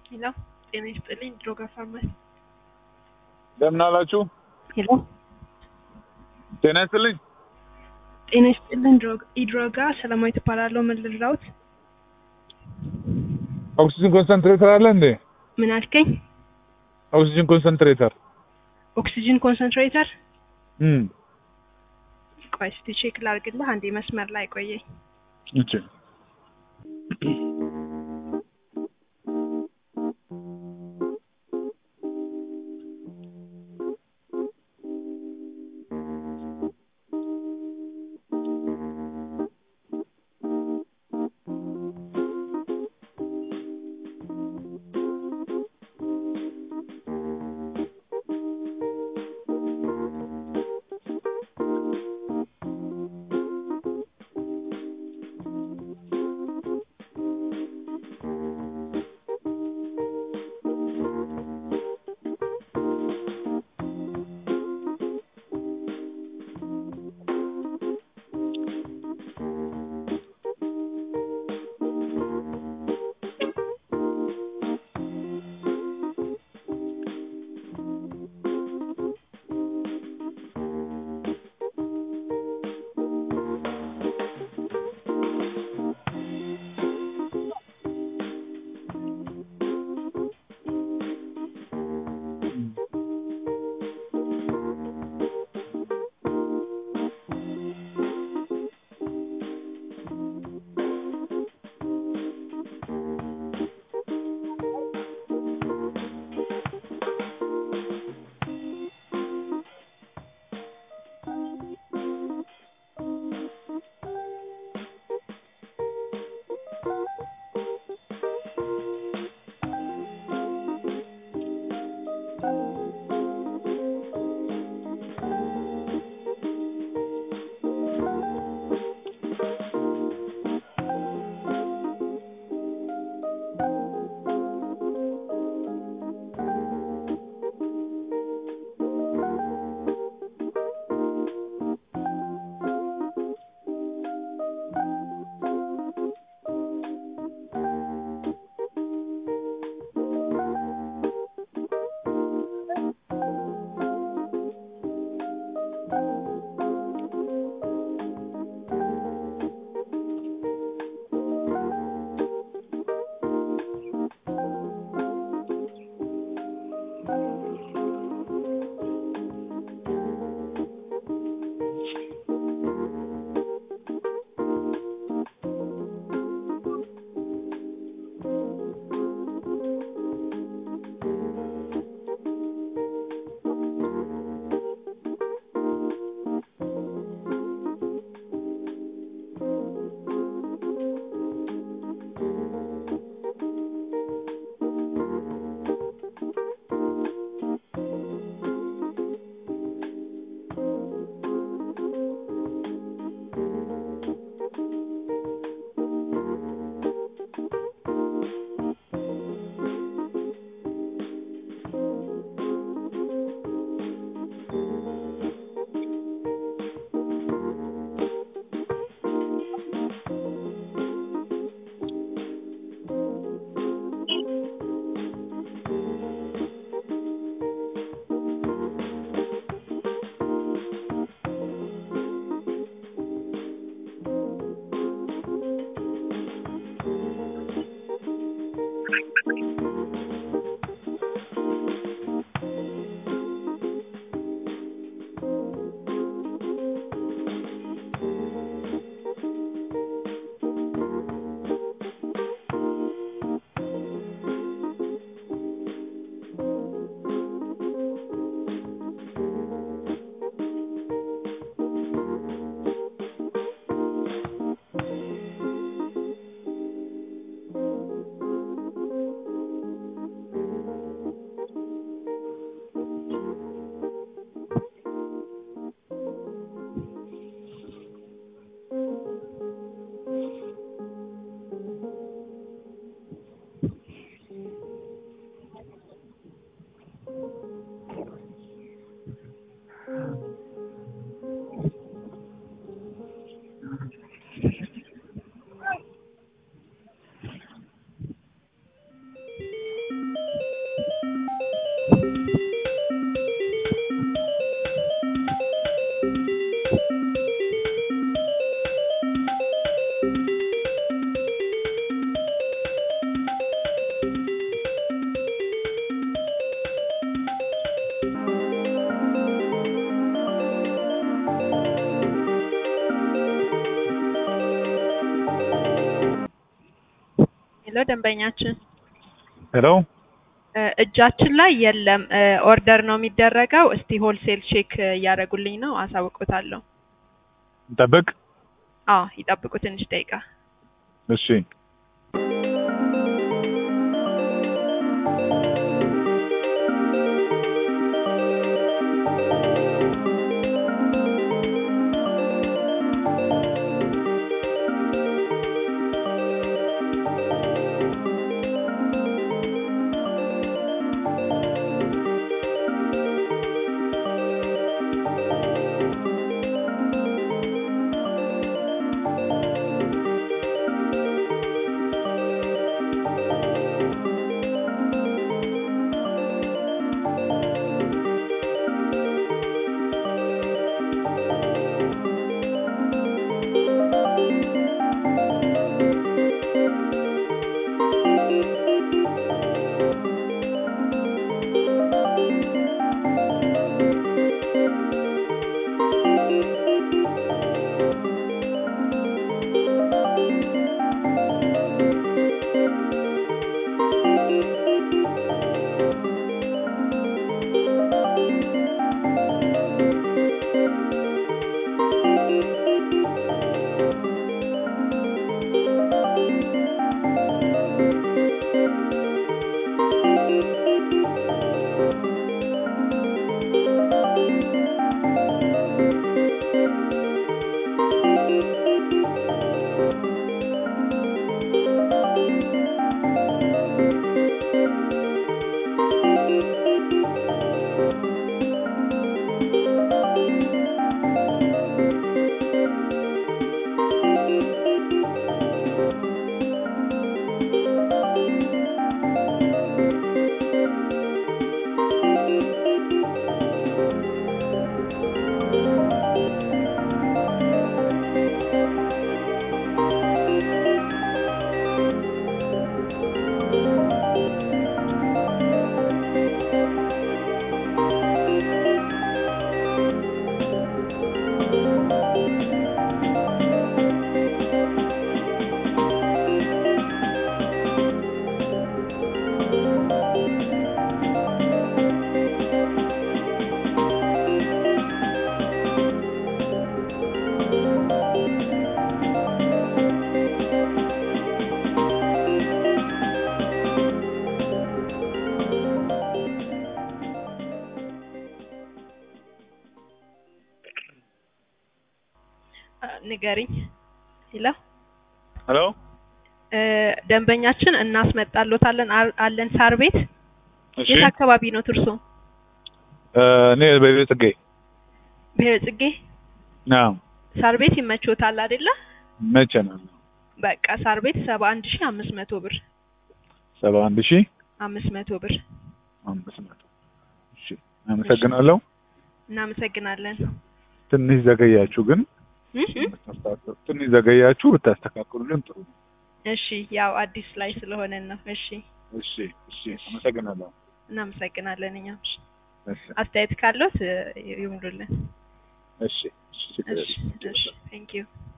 ሄሎ ጤና ይስጥልኝ ድሮጋ ፋርማሲ እንደምን አላችሁ? ሄሎ ጤና ይስጥልኝ። ጤና ይስጥልኝ ድሮጋ ኢድሮጋ ሰላማዊ ትባላለሁ ምን ልርዳዎት ኦክሲጅን ኮንሰንትሬተር አለ እንዴ? ምን አልከኝ ኦክሲጅን ኮንሰንትሬተር ኦክሲጅን ኮንሰንትሬተር እም ቆይ እስቲ ቼክ ላርግልህ አንዴ መስመር ላይ ቆየኝ እቺ ደንበኛችን ሄሎ እ፣ እጃችን ላይ የለም። እ፣ ኦርደር ነው የሚደረገው። እስቲ ሆልሴል ቼክ እያደረጉልኝ ነው፣ አሳውቁታለሁ። እንጠብቅ። አዎ ይጠብቁ ትንሽ ደቂቃ። እሺ እ፣ ንገሪኝ። ሄሎ ሄሎ እ፣ ደንበኛችን እናስመጣሎታለን አ- አለን ሳር ቤት። እሺ የት አካባቢ ነው እርሶ? እ፣ እኔ በቤት ጽጌ ብሔረ ጽጌ አዎ ሳር ቤት ይመቾታል አይደለ? መቼ ነው በቃ ሳር ቤት ሰባ አንድ ሺህ አምስት መቶ ብር ሰባ አንድ ሺህ አምስት መቶ ብር። አምስት መቶ እሺ አመሰግናለሁ እናመሰግናለን። ትንሽ ዘገያችሁ ግን እ እ ብታስተካክሉ ትንሽ ዘገያችሁ ብታስተካክሉልን ጥሩ ነው እሺ ያው አዲስ ላይ ስለሆነን ነው። እሺ እሺ እሺ አመሰግናለሁ እናመሰግናለን። እኛም እሺ፣ እሺ አስተያየት ካለት ይሙሉልን። እሺ እሺ ችግር እሺ የለም። እሺ ቴንክ ዩ